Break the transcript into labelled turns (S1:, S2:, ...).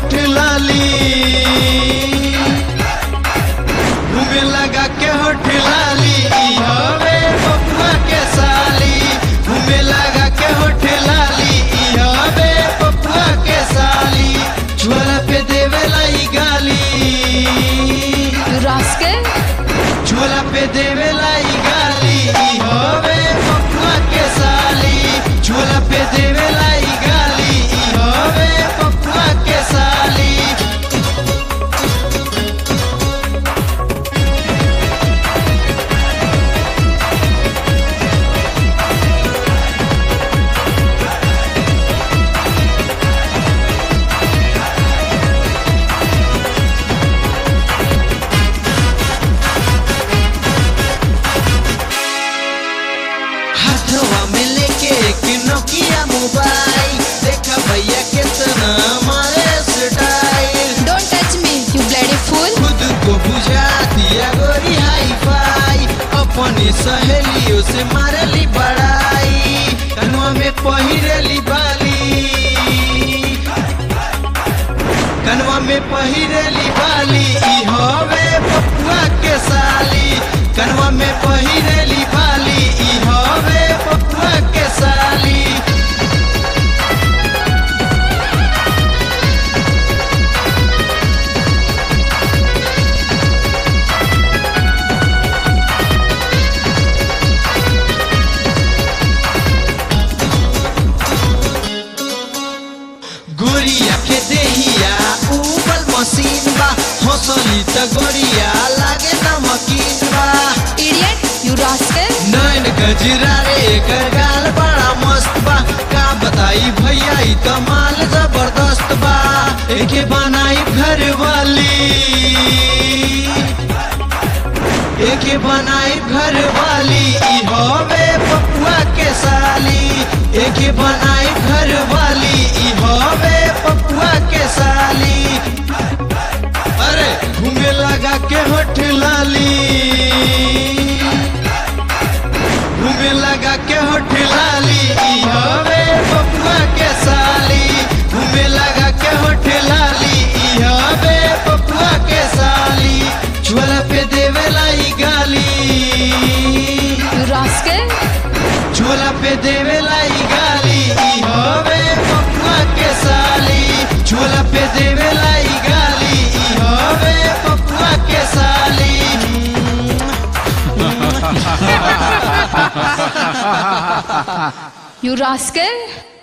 S1: होठ लाली घूमे लगा के होठ लाली ई हवे पपुआ के साली घूमे लगा के होठ लाली ई हवे पपुआ के साली झोला पे देवे लाई गाली
S2: You rascal!
S1: झोला पे देवे लाई गाली ई हवे पपुआ के साली झोला पे देवे लाई गाली ई हवे पपुआ के साली हाथवा में लेके एक नोकिया मोबाइल देखा भैया कितना मारे style
S2: Don't touch me, you bloody fool!
S1: खुद को बुझा दिया गोरी हाई फाई अपनी सहेलियों से मारली बड़ाई कनवा में पहिरली बाली कनवा में पहिरली बाली ई हवे पपुआ के साली कनवा में पहिरली बाली ई हवे पपुआ के साली गोरिया के देहिया उबल मशीन बा हंसली त गोरिया लागे नमकीन बा
S2: Idiot! You rascal!
S1: नैन गजरा रे एकर गाल बड़ा मस्त बा का बताई भैया ई त माल जबरदस्त बा एके बनाई घर वाली एके बनाई घर वाली ई हवे पपुआ के साली एके बनाई घर वाली ई हवे पपुआ के साली अरे घूमे लगा के होठ लाली घूमे लगा के होठ लाली ई हवे पपुआ के साली घूमे लगा के होठ लाली ई हवे पपुआ के साली झोला पे देवे लाई गाली
S2: You rascal!
S1: झोला पे देवे लाई गाली ई हवे पपुआ के साली झोला पे देवे लाई गाली ई हवे पपुआ के साली
S2: You rascal!